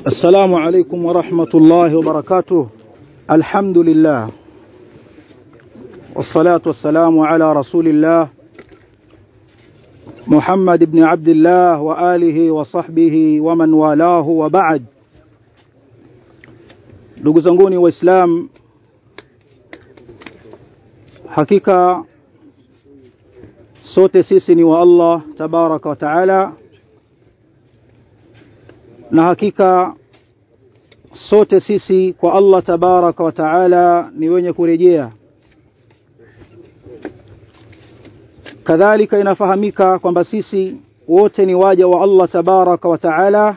السلام عليكم ورحمة الله وبركاته الحمد لله والصلاة والسلام على رسول الله محمد بن عبد الله وآله وصحبه ومن والاه وبعد ndugu zanguni waislam hakika sote sisi ni wa Allah tabaraka wa taala na hakika sote sisi kwa Allah tabaraka wa taala ni wenye kurejea kadhalika inafahamika kwamba sisi wote ni waja wa Allah tabaraka wa taala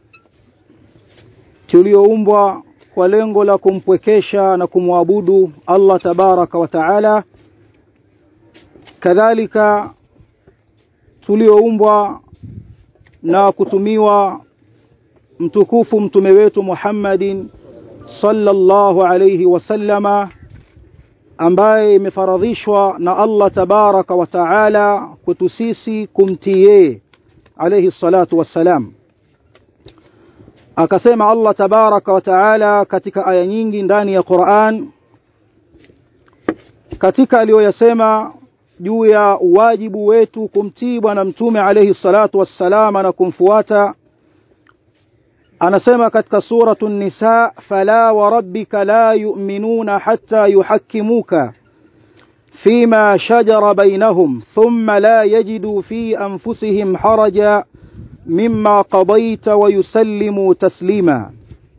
tulioumbwa kwa lengo la kumpwekesha na kumwabudu Allah tabaraka wa taala kadhalika tulioumbwa na kutumiwa mtukufu mtume wetu Muhammadin sallallahu alayhi wasallama ambaye imefaradhishwa na Allah tabaraka wa taala kwetu sisi kumtii alayhi salatu wassalam akasema Allah tabaraka wa taala katika aya nyingi ndani ya Qur'an katika aliyoyasema juu ya wajibu wetu kumtii bwana mtume alayhi salatu wassalama na kumfuata anasema katika suratu nisa fala wa rabbika la yu'minuna hatta yuhakkimuka فيما شجر بينهم ثم لا يجدوا في أنفسهم حرجا مما قضيت ويسلموا تسليما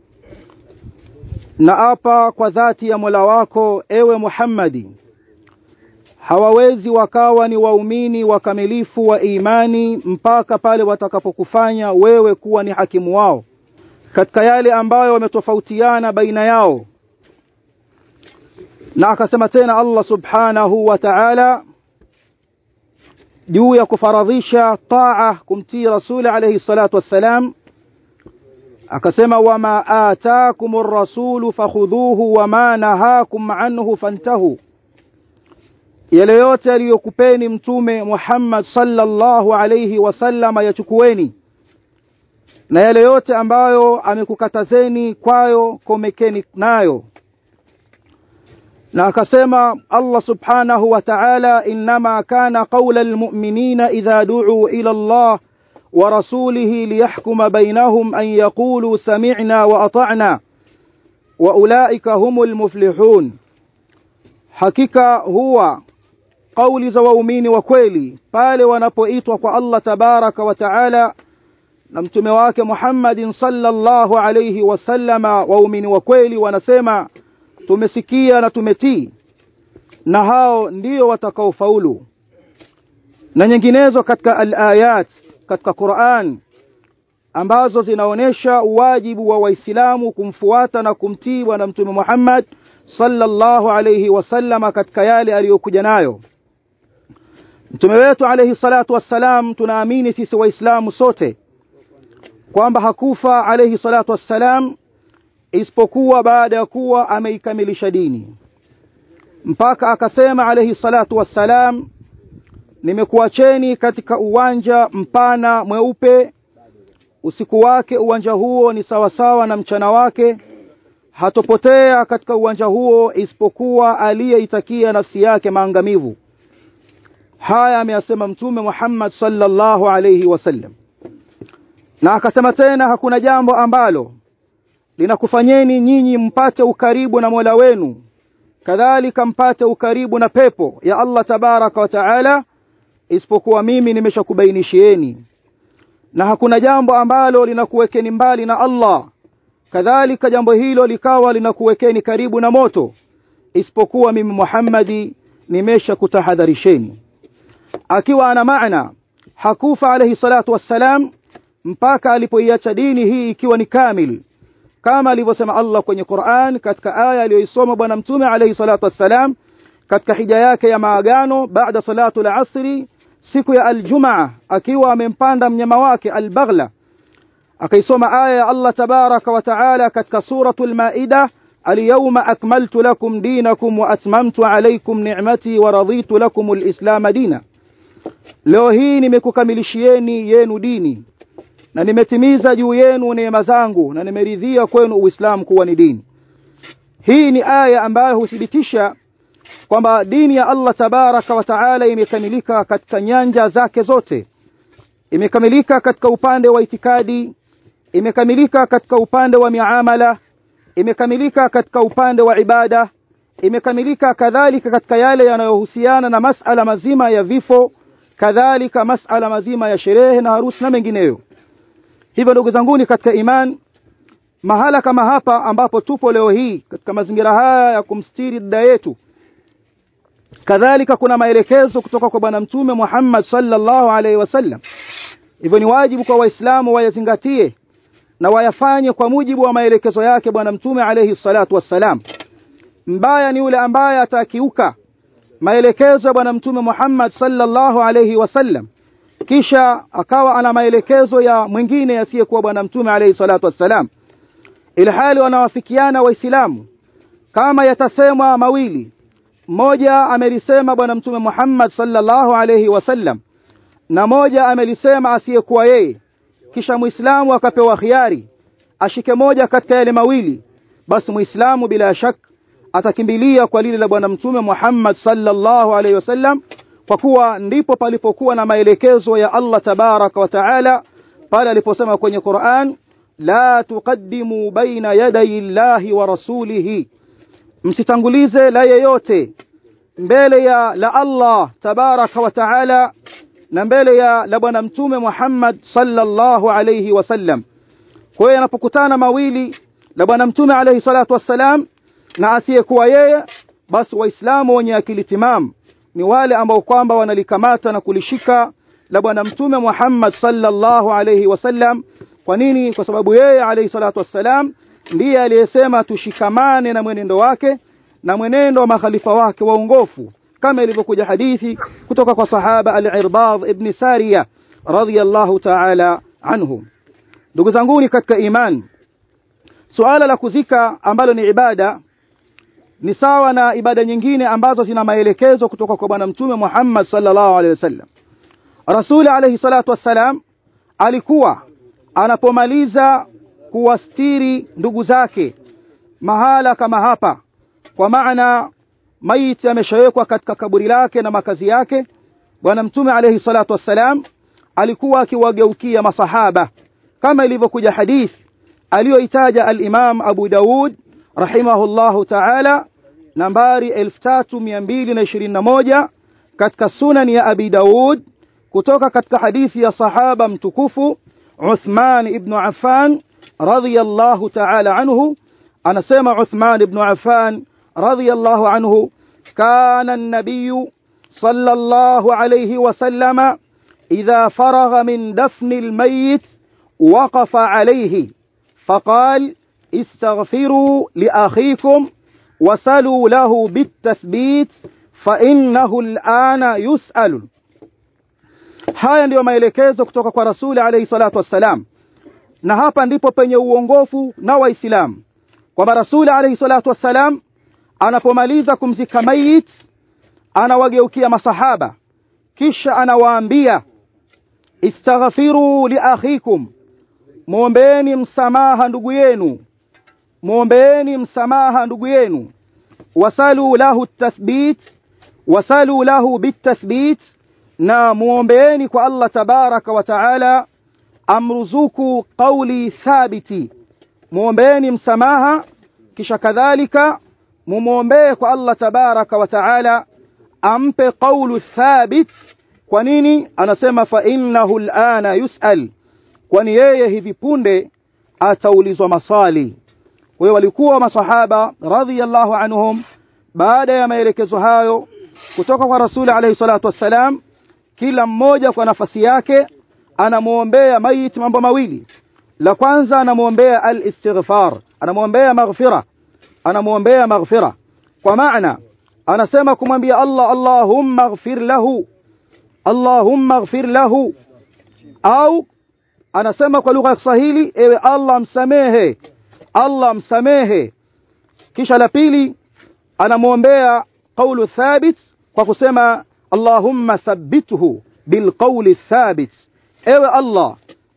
naapa kwa dhati ya Mola wako ewe Muhammadi hawawezi wakawa ni waumini wakamilifu wa imani mpaka pale watakapokufanya wewe kuwa ni hakimu wao katika yale ambayo wametofautiana baina yao na akasema tena Allah subhanahu wa ta'ala juu ya kufaradhisha taa kumtii rasuli alayhi salatu wassalam akasema wama ataakumur rasulu fakhudhuhu wama nahakum anhu fantahu yale yote aliyokupeni mtume Muhammad sallallahu alayhi wasallama yachukueni na yale yote ambayo amekukatazeni kwayo komekeni nayo na akasema Allah subhanahu wa ta'ala inma kana qawla almu'minina idha du'u ila Allah wa rasulihi liyahkuma bainahum an yaqulu sami'na wa ata'na wa ulaika humul muflihun hakika huwa kauli za waumini wa kweli pale wanapoitwa kwa Allah tabaraka wa ta'ala na mtume wake Muhammadin sallallahu alayhi wasallama waumini wa kweli wanasema tumesikia na tumetii na hao ndio watakaofaulu na nyinginezo katika al-ayat katika Qur'an ambazo zinaonesha wajibu wa waislamu kumfuata na kumtii bwana mtume Muhammad sallallahu alayhi wasallama katika yale aliyokuja nayo mtume wetu alayhi salatu wassalam tunaamini sisi waislamu sote kwamba hakufa alayhi salatu wassalam isipokuwa baada ya kuwa ameikamilisha dini mpaka akasema alayhi salatu wassalam nimekuacheni katika uwanja mpana mweupe usiku wake uwanja huo ni sawasawa na mchana wake hatopotea katika uwanja huo isipokuwa aliyeitakia nafsi yake maangamivu haya ameyasema mtume Muhammad sallallahu alayhi wasallam na akasema tena hakuna jambo ambalo linakufanyeni nyinyi mpate ukaribu na Mola wenu kadhalika mpate ukaribu na pepo ya Allah tabaraka wa taala isipokuwa mimi nimeshakubainishieni na hakuna jambo ambalo linakuwekeni mbali na Allah kadhalika jambo hilo likawa linakuwekeni karibu na moto isipokuwa mimi Muhammadi nimeshakutahadharisheni akiwa ana maana hakufa alayhi salatu wassalam mpaka alipoiacha dini hii ikiwa ni kamil kama alivyosema Allah kwenye Qur'an katika aya aliyoisoma bwana mtume alayhi salatu wassalam katika hija yake ya maagano baada salatu al-asri siku ya aljumaa akiwa amempanda mnyama wake albaghla akaisoma aya ya Allah tabaraka wa taala katika suratul maida alyawma akmaltu lakum dinakum wa atmamtu alaykum ni'mati wa raditu lakum alislam dina leo hii nimekukamilishieni yenu dini na nimetimiza juu yenu neema zangu na nimeridhia kwenu uislamu kuwa ni dini hii ni aya ambayo huthibitisha kwamba dini ya Allah tabaraka wa taala imekamilika katika nyanja zake zote imekamilika katika upande wa itikadi imekamilika katika upande wa miamala imekamilika katika upande wa ibada imekamilika kadhalika katika yale yanayohusiana na masala mazima ya vifo kadhalika masala mazima ya sherehe na harusi na mengineyo hivyo ndugu zanguni katika iman mahala kama hapa ambapo tupo leo hii katika mazingira haya ya kumstiri dada yetu kadhalika kuna maelekezo kutoka kwa bwana mtume Muhammad sallallahu alaihi wasallam hivyo ni wajibu kwa waislamu wayazingatie na wayafanye kwa mujibu wa maelekezo yake bwana mtume alaihi salatu wassalam mbaya ni yule ambaye atakiuka maelekezo ya bwana mtume Muhammad sallallahu alaihi wasallam kisha akawa ana maelekezo ya mwingine asiyekuwa bwana mtume alaihi salatu wassalam ilhali wanawafikiana waislamu kama yatasemwa mawili moja amelisema bwana mtume Muhammad sallallahu alaihi wasallam na moja amelisema asiyekuwa yeye kisha muislamu akapewa khiari ashike moja katika yale mawili basi muislamu bila shak atakimbilia kwa lile la bwana mtume Muhammad sallallahu alaihi wasallam kwa kuwa ndipo palipokuwa na maelekezo ya Allah tabaraka wa taala pale aliposema kwenye Qur'an la tuqaddimu baina yaday Allahi wa rasulihi msitangulize la yeyote mbele ya la Allah tabaraka wa taala na mbele ya la bwana mtume Muhammad sallallahu alayhi wasallam kwa hiyo yanapokutana mawili la bwana mtume alayhi salatu wassalam na asiyekuwa yeye basi waislamu wenye akili timam ni wale ambao kwamba wanalikamata na kulishika la bwana mtume Muhammad sallallahu alayhi wasallam kwa nini kwa sababu yeye alayhi salatu wassalam ndiye aliyesema tushikamane na mwenendo wake na mwenendo wa makhalifa wake waongofu kama ilivyokuja hadithi kutoka kwa sahaba al-Irbad ibn Sariya radhiyallahu ta'ala anhu ndugu zanguni katika iman suala la kuzika ambalo ni ibada ni sawa na ibada nyingine ambazo zina maelekezo kutoka kwa bwana mtume Muhammad sallallahu alaihi wasallam Rasuli alayhi salatu wassalam alikuwa anapomaliza kuwastiri ndugu zake mahala kama hapa kwa maana maiti ameshawekwa katika kaburi lake na makazi yake bwana mtume alayhi salatu wassalam alikuwa akiwageukia masahaba kama ilivyokuja hadith aliyoitaja al-Imam Abu Daud rahimahullahu ta'ala nambari 3221 katika sunan ya Abi Daud kutoka katika hadithi ya sahaba mtukufu Uthman ibn Affan radhiyallahu ta'ala anhu anasema Uthman ibn Affan radhiyallahu anhu kana an-nabiy sallallahu alayhi wasallam idha faragha min dafn al-mayyit waqafa alayhi faqala استغفروا لأخيكم وسلوا له بالتثبيت فإنه الآن يسأل haya ndiyo maelekezo kutoka kwa rasuli alayhi salatu wassalam na hapa ndipo penye uongofu na waislamu kwamba rasuli alayhi salatu wassalam anapomaliza kumzika mayit anawageukia masahaba kisha anawaambia istaghfiru li akhikum muombeeni msamaha ndugu yenu muombeeni msamaha ndugu yenu wasalu lahu tathbit wasalu lahu bitathbit na muombeeni kwa Allah tabaraka wa taala amruzuku qawli thabiti muombeeni msamaha kisha kadhalika mumuombee kwa Allah tabaraka wa taala ampe qawlu thabit kwa nini anasema fa innahu alana yusal kwani yeye hivi punde ataulizwa maswali kwa hiyo walikuwa masahaba radhiyallahu anhum baada ya maelekezo hayo kutoka kwa rasuli alayhi salatu wassalam kila mmoja kwa nafasi yake anamuombea mayit mambo mawili la kwanza anamuombea al-istighfar anamuombea maghfira anamuombea maghfira kwa maana anasema kumwambia Allah Allahumma ighfir lahu Allahumma ighfir lahu au anasema kwa lugha ya Kiswahili ewe Allah msamehe Allah msamehe kisha la pili anamuombea qawlu thabit kwa kusema Allahumma thabbithu bilqawli thabit ewe Allah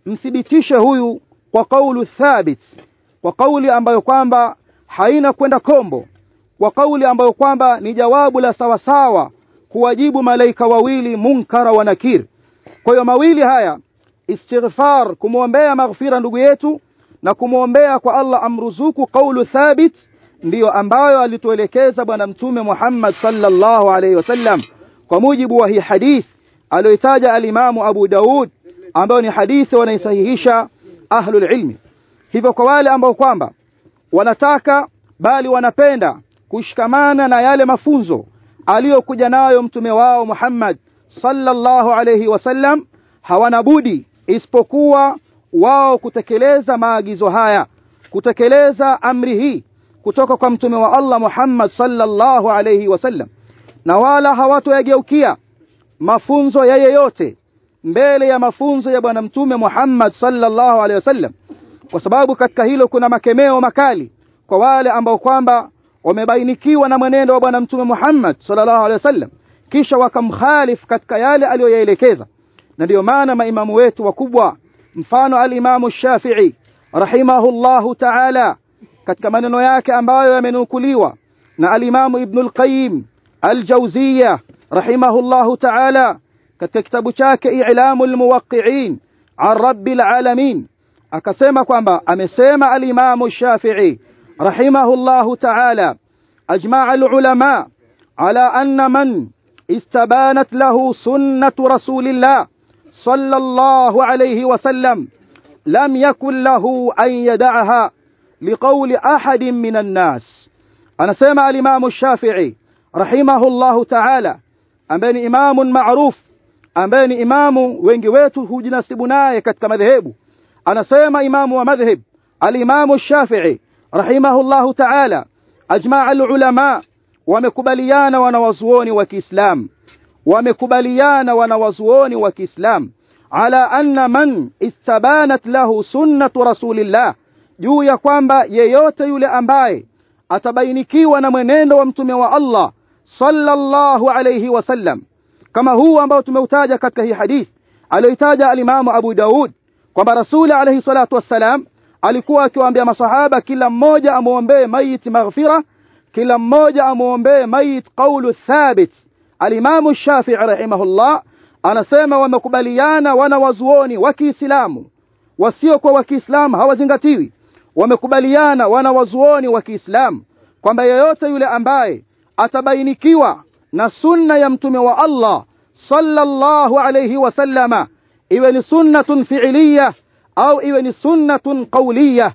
mthibitishe huyu kwa kaulu thabit kwa kauli ambayo kwamba haina kwenda kombo kwa kauli ambayo kwamba ni jawabu la sawasawa kuwajibu malaika wawili munkara wa nakir kwa hiyo mawili haya istighfar kumwombea maghfira ndugu yetu na kumwombea kwa Allah amruzuku kaulu thabit ndiyo ambayo alituelekeza bwana mtume Muhammad sallallahu alaihi wasallam kwa mujibu wa hii hadith aliyotaja alimamu Abu Daud ambayo ni hadithi wanaisahihisha ahlul ilmi hivyo kwa wale ambao kwamba wanataka bali wanapenda kushikamana na yale mafunzo aliyokuja nayo mtume wao Muhammad sallallahu alayhi wasallam hawana budi isipokuwa wao kutekeleza maagizo haya kutekeleza amri hii kutoka kwa mtume wa Allah Muhammad sallallahu alayhi wasallam na wala hawatoyageukia mafunzo ya yeyote mbele ya mafunzo ya bwana mtume Muhammad sallallahu alayhi wasallam kwa sababu katika hilo kuna makemeo makali kwa wale ambao kwamba wamebainikiwa na mwenendo wa bwana mtume Muhammad sallallahu alaihi wasallam kisha wakamkhalif katika yale aliyoyaelekeza na ndiyo maana maimamu wetu wakubwa mfano alimamu Shafi'i rahimahullahu ta'ala katika maneno yake ambayo yamenukuliwa na alimamu Ibn al-Qayyim al-Jawziyya rahimahullahu ta'ala katika kitabu chake I'lamul Muwaqqi'in an Rabbil Alamin akasema kwamba amesema alimamu Shafi'i rahimahullahu ta'ala ajma'a al-ulama ala anna man استبانت له سنة رسول الله صلى الله عليه وسلم لم يكن له أن يدعها لقول أحد من الناس أنا سمع الإمام الشافعي رحمه الله تعالى أمبين إمام معروف أمبين إمام وينجويته جنسبناي كتك مذهب أنا سمع إمام ومذهب الإمام الشافعي رحمه الله تعالى أجمع العلماء wamekubaliana wanawazuoni wa Kiislamu wamekubaliana wanawazuoni wa Kiislamu ala anna man istabanat lahu sunnatu rasulillah juu ya kwamba yeyote yule ambaye atabainikiwa na mwenendo wa mtume wa Allah sallallahu alayhi wasallam kama huu ambao tumeutaja katika hii hadith aliyoitaja alimamu Abu Daud kwamba rasuli alayhi salatu wassalam alikuwa akiwaambia masahaba kila mmoja amuombee maiti maghfira kila mmoja amuombee mayit qawlu thabit alimamu Shafi'i rahimahullah anasema wamekubaliana wana wazuoni wa Kiislamu wasio kwa wa Kiislamu hawazingatiwi wamekubaliana wana wazuoni wa Kiislamu kwamba yeyote yule ambaye atabainikiwa na sunna ya mtume wa Allah sallallahu alayhi wasallama iwe ni sunnatun fi'liyah au iwe ni sunnatun qawliyah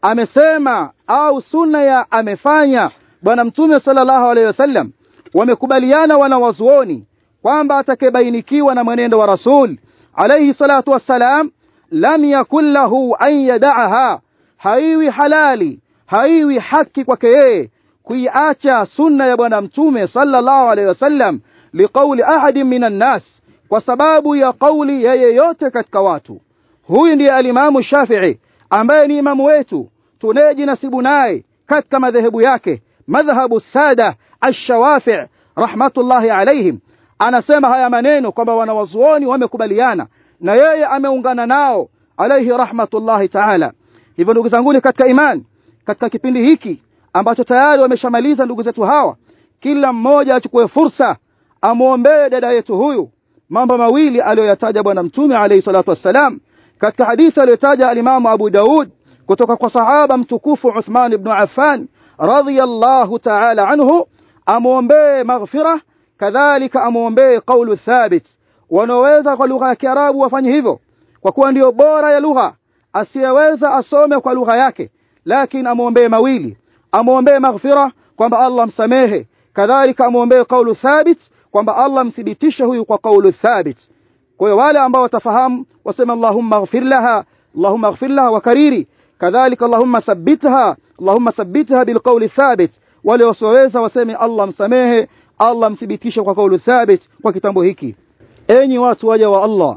amesema au sunna ya amefanya bwana mtume sallallahu alaihi wasallam wamekubaliana wana wazuoni kwamba atakayebainikiwa na mwenendo wa rasul alayhi salatu wassalam lam yakun lahu an yad'aha haiwi halali haiwi haki kwake yeye kuiacha sunna ya bwana mtume sallallahu alaihi wasallam liqauli ahadin minan nas kwa sababu ya kauli ya yeyote katika watu huyu ndiye alimamu Shafi'i ambaye ni imamu wetu tunayejinasibu naye katika madhehebu yake madhhabu sada ash-shawafi' rahmatullahi alaihim anasema haya maneno kwamba wanawazuoni wamekubaliana na yeye ameungana nao alaihi rahmatullahi taala hivyo ndugu zangu katika imani katika kipindi hiki ambacho tayari wameshamaliza ndugu zetu hawa kila mmoja achukue fursa amuombee dada yetu huyu mambo mawili aliyoyataja bwana mtume alayhi salatu wassalam katika hadithi aliyotaja alimamu Abu Daud kutoka kwa sahaba mtukufu Uthman ibn Affan radiyallahu ta'ala anhu amuombee maghfira kadhalika amuombee qawlu thabit wanaoweza kwa lugha ya Kiarabu wafanye hivyo kwa kuwa ndiyo bora ya lugha asiyeweza asome kwa lugha yake lakini amuombee mawili amuombee maghfira kwamba Allah msamehe kadhalika amuombee qawlu thabit kwamba Allah mthibitishe huyu kwa qawlu thabit kwa hiyo wale ambao watafahamu wasema Allahumma ighfir laha Allahumma ighfir laha wa kariri kadhalika Allahumma thabbitha Allahumma thabbitha bilqawli thabit wale wasioweza waseme Allah msamehe Allah mthibitishe kwa kaulu thabit kwa kitambo hiki enyi watu waja wa Allah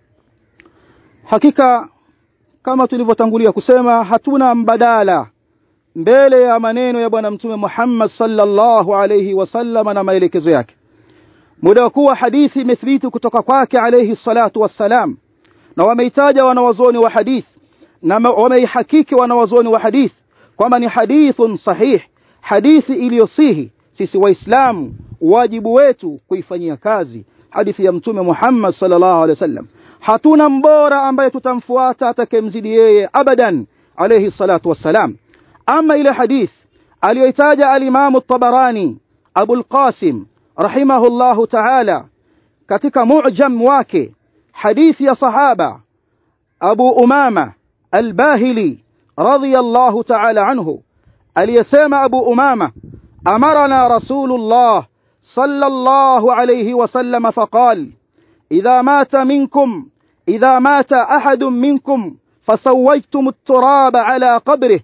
hakika kama tulivyotangulia kusema hatuna mbadala mbele ya maneno ya bwana mtume Muhammad sallallahu alayhi wasallam na maelekezo yake muda wa kuwa hadithi imethibiti kutoka kwake alayhi salatu wassalam na wameitaja wanawazuoni wa hadith na wameihakiki wanawazuoni wa hadith kwamba ni hadithun sahih hadithi iliyosihi sisi waislamu wajibu wetu kuifanyia kazi hadithi ya mtume Muhammad sallallahu alaihi wasallam hatuna mbora ambaye tutamfuata atakemzidi yeye abadan alayhi salatu wassalam ama ile hadith aliyoitaja al-Imam at-Tabarani Abu al-Qasim rahimahullahu ta'ala katika mu'jam wake hadithi ya sahaba Abu Umama al-Bahili radiyallahu ta'ala anhu aliyesema Abu Umama amarana Rasulullah sallallahu alayhi wasallam faqal idha mata minkum idha mata ahadun minkum fasawajtum at-turaba ala qabrihi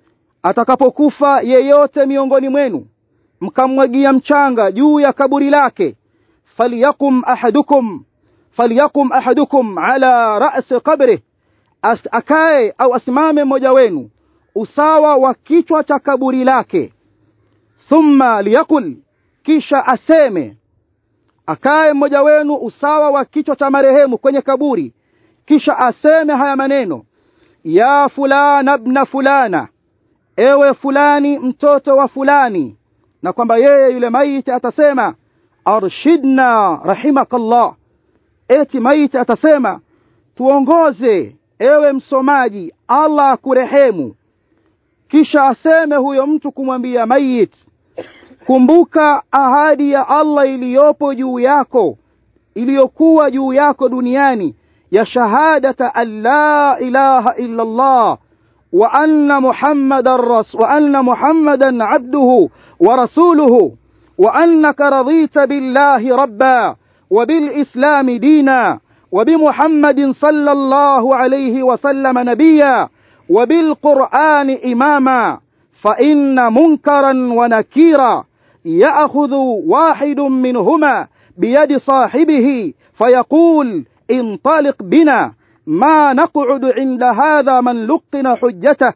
atakapokufa yeyote miongoni mwenu mkamwagia mchanga juu ya kaburi lake falyakum ahadukum falyakum ahadukum ala ra'si qabri akae au asimame mmoja wenu usawa wa kichwa cha kaburi lake thumma liyakul kisha aseme akae mmoja wenu usawa wa kichwa cha marehemu kwenye kaburi kisha aseme haya maneno ya fulana ibn fulana ewe fulani mtoto wa fulani na kwamba yeye yule maiti atasema arshidna rahimakallah eti maiti atasema tuongoze ewe msomaji Allah kurehemu kisha aseme huyo mtu kumwambia mayit kumbuka ahadi ya Allah iliyopo juu yako iliyokuwa juu yako duniani ya shahadata an la ilaha illa Allah wa anna muhammadar ras wa anna muhammadan abduhu wa rasuluhu wa annaka radita billahi rabba wa bil islam dina وبمحمد صلى الله عليه وسلم نبيا وبالقرآن إماما فإن منكرا ونكيرا يأخذ واحد منهما بيد صاحبه فيقول انطلق بنا ما نقعد عند هذا من لقن حجته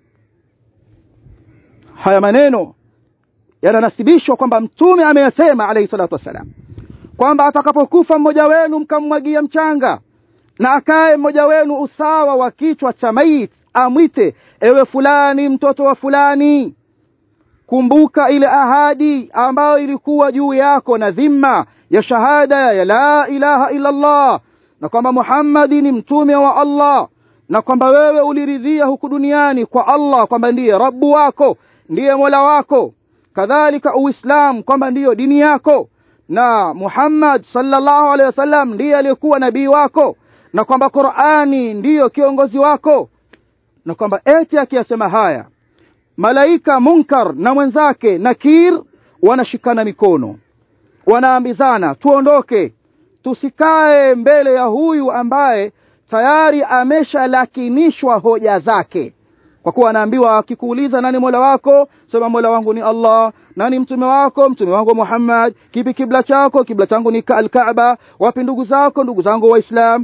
haya maneno yananasibishwa kwamba mtume ameyasema alayhi salatu wassalam kwamba atakapokufa mmoja wenu mkammwagia mchanga na akae mmoja wenu usawa wa kichwa cha mait amwite ewe fulani mtoto wa fulani kumbuka ile ahadi ambayo ilikuwa juu yako na dhima ya shahada ya la ilaha illa Allah na kwamba Muhammadi ni mtume wa Allah na kwamba wewe uliridhia huku duniani kwa Allah kwamba ndiye Rabbu wako ndiye Mola wako kadhalika Uislamu kwamba ndiyo dini yako na Muhammad sallallahu alaihi wasallam ndiye aliyekuwa nabii wako na kwamba Qur'ani ndiyo kiongozi wako na kwamba eti akiyasema haya malaika Munkar na mwenzake Nakir wanashikana mikono wanaambizana tuondoke tusikae mbele ya huyu ambaye tayari ameshalakinishwa hoja zake kwa kuwa anaambiwa akikuuliza nani Mola wako sema Mola wangu ni Allah nani mtume wako mtume wangu Muhammad kipi kibla chako kibla changu ni al-Kaaba wapi ndugu zako ndugu zangu waislam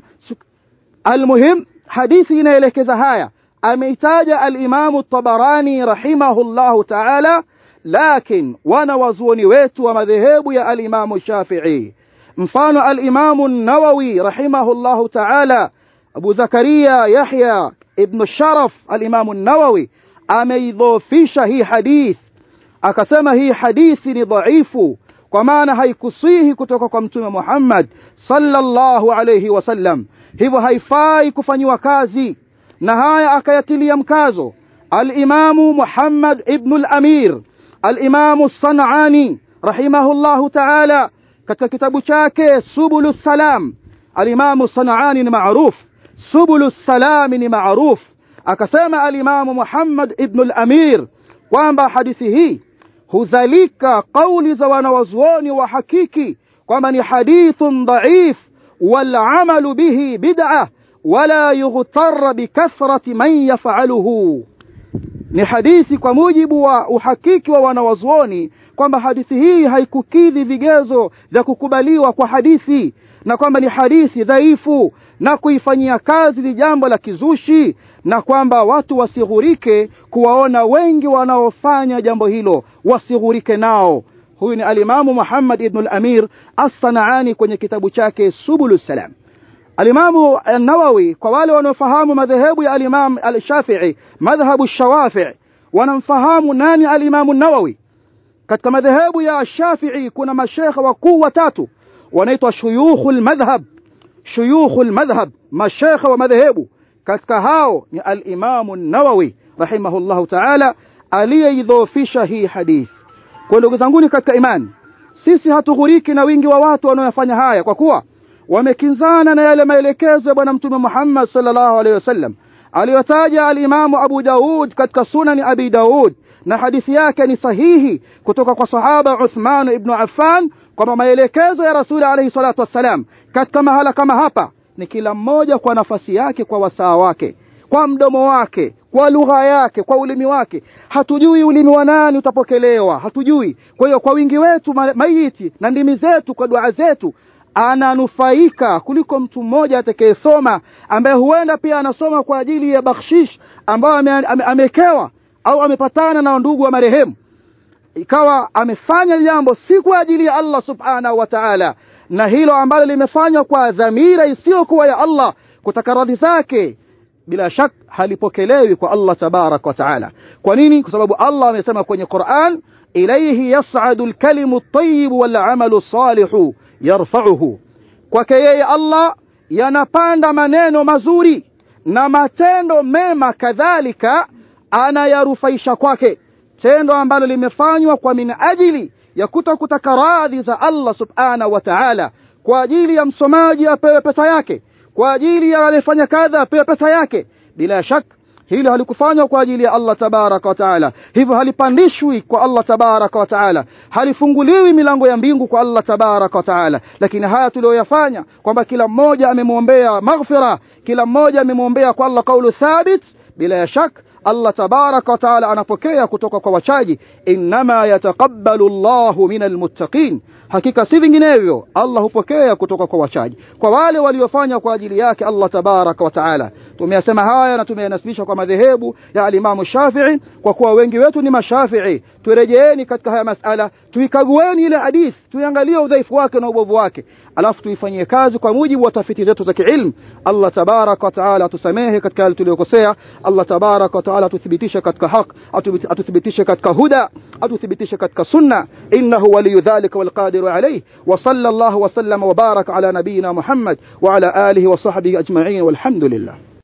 almuhim hadithi inaelekeza haya ameitaja al-Imam at-Tabarani rahimahullahu ta'ala lakin wana wazuoni wetu wa madhehebu ya al-Imam Shafi'i mfano al-Imam an-Nawawi rahimahullahu ta'ala Abu Zakaria Yahya ibn Sharaf al-Imam an-Nawawi ameidhofisha hii hadith akasema hii hadithi ni dhaifu kwa maana haikusihi kutoka kwa mtume Muhammad sallallahu alayhi wasallam hivyo haifai kufanyiwa kazi na haya akayatilia mkazo al-Imamu Muhammad ibn al-Amir al-Imamu Sanani rahimahullahu ta'ala katika kitabu chake Subulus Salam al-Imamu Sanani ni maarufu Subulus Salam ni maarufu akasema al-Imamu Muhammad ibn al-Amir kwamba hadithi hii huzalika kauli za wanawazuoni wa hakiki kwamba ni hadithun dhaif والعمل به بدعة ولا يغتر بكثرة من يفعله ni hadithi kwa mujibu wa uhakiki wa wanawazuoni kwamba hadithi hii haikukidhi vigezo vya kukubaliwa kwa hadithi na kwamba ni hadithi dhaifu na kuifanyia kazi ni jambo la kizushi na kwamba watu wasighurike kuwaona wengi wanaofanya jambo hilo wasighurike nao huyu ni alimamu Muhammad ibn al-Amir as-Sanaani kwenye kitabu chake Subulus Salam alimamu an-Nawawi kwa wale wanaofahamu madhehebu ya al-Imam al-Shafi'i madhhabu shawafi wanamfahamu nani al-Imam an-Nawawi katika madhehebu ya Shafi'i kuna mashekha wakuu watatu wanaitwa shuyukhul madhhab shuyukhul madhhab mashekha wa madhehebu katika hao ni al-Imam an-Nawawi rahimahullahu ta'ala aliyeidhoofisha hii hadithi kwa ndugu zangu katika imani sisi hatughuriki na wingi wa watu wanaofanya haya kwa kuwa wamekinzana na yale maelekezo ya bwana mtume Muhammad sallallahu alaihi wasallam aliyotaja al-Imamu Abu Daud katika sunani Abi Daud na hadithi yake ni sahihi kutoka kwa sahaba Uthman ibn Affan kwamba maelekezo ya Rasuli alayhi salatu wassalam katika mahala kama hapa ni kila mmoja kwa nafasi yake kwa wasaa wake kwa mdomo wake kwa lugha yake kwa ulimi wake hatujui ulimi wa nani utapokelewa hatujui kwa hiyo kwa wingi wetu maiti na ndimi zetu kwa dua zetu ananufaika kuliko mtu mmoja atakayesoma ambaye huenda pia anasoma kwa ajili ya bakshish ambayo amekewa ame, ame au amepatana na ndugu wa marehemu ikawa amefanya jambo si kwa ajili ya Allah subhanahu wa ta'ala na hilo ambalo limefanywa kwa dhamira isiyokuwa ya Allah kutaka radhi zake bila shak halipokelewi kwa Allah tabarak wa taala kwa nini kwa sababu Allah amesema kwenye Qur'an ilayhi yas'adu al-kalimu at-tayyib wal-'amalu salihu yarfa'uhu kwake yeye Allah yanapanda maneno mazuri na matendo mema kadhalika anayarufaisha kwake tendo ambalo limefanywa kwa min ajili ya kutokutaka radhi za Allah subhanahu wa ta'ala kwa ajili ya msomaji apewe pesa yake kwa ajili ya alifanya kadha apewe pesa yake bila shaka hilo halikufanywa kwa ajili ya Allah tabaraka wa taala hivyo halipandishwi kwa Allah tabaraka wa taala halifunguliwi milango ya mbingu kwa Allah tabaraka wa taala lakini haya tuliyoyafanya kwamba kila mmoja amemwombea maghfira kila mmoja amemwombea kwa Allah kaulu thabit bila shaka Allah tabaraka wa taala anapokea kutoka kwa wachaji inma yataqabbalu Allahu minal muttaqin hakika si vinginevyo Allah hupokea kutoka kwa wachaji kwa wale waliofanya kwa ajili yake Allah tabaraka wa taala tumeyasema haya na tumeyanasibisha kwa madhehebu ya alimamu Shafi'i kwa kuwa wengi wetu ni mashafi'i turejeeni katika haya masala tuikagueni ile hadith tuangalie udhaifu wake na ubovu wake alafu tuifanyie kazi kwa mujibu wa tafiti zetu za kiilmu Allah tabaraka wa taala atusamehe katika yale tuliyokosea Allah tabaraka wa taala atuthibitishe katika haq atuthibitishe katika huda atuthibitishe katika sunna innahu waliyu dhalika walqadiru alayhi wa sallallahu wa sallama wa baraka ala nabiyyina Muhammad wa ala alihi wa sahbihi ajma'in walhamdulillah